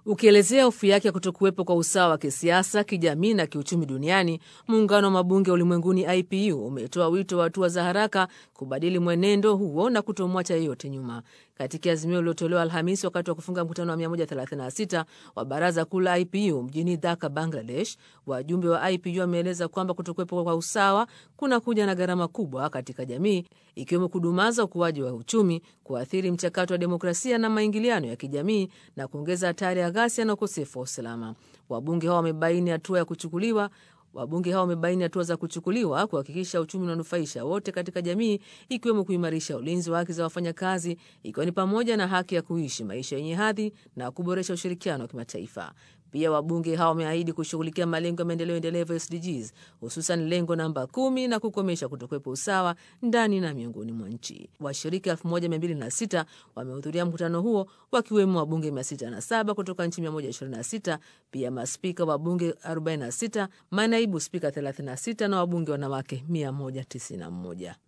Ukielezea hofu yake ya kutokuwepo kwa usawa wa kisiasa, kijamii na kiuchumi duniani, muungano wa mabunge ulimwenguni IPU umetoa wito wa hatua za haraka kubadili mwenendo huo na kutomwacha yeyote nyuma. Katika azimio lililotolewa Alhamisi wakati wa kufunga mkutano wa 136 wa baraza kuu la IPU mjini Dhaka, Bangladesh, wajumbe wa IPU wameeleza kwamba kutokuwepo kwa usawa kuna kuja na gharama kubwa katika jamii, ikiwemo kudumaza ukuaji wa uchumi, kuathiri mchakato wa demokrasia na maingiliano ya kijamii na kuongeza hatari ya ghasia na ukosefu wa usalama. Wabunge hao wamebaini hatua ya kuchukuliwa Wabunge hao wamebaini hatua za kuchukuliwa kuhakikisha uchumi unanufaisha wote katika jamii, ikiwemo kuimarisha ulinzi wa haki za wafanyakazi, ikiwa ni pamoja na haki ya kuishi maisha yenye hadhi na kuboresha ushirikiano wa kimataifa. Pia wabunge hao wameahidi kushughulikia malengo ya maendeleo endelevu SDGs, hususan lengo namba kumi na kukomesha kutokuwepo usawa ndani na miongoni mwa nchi. Washiriki 1206 wamehudhuria mkutano huo wakiwemo wabunge 607 kutoka nchi 126, pia maspika wa bunge 46, manaibu spika 36 na wabunge wanawake 191.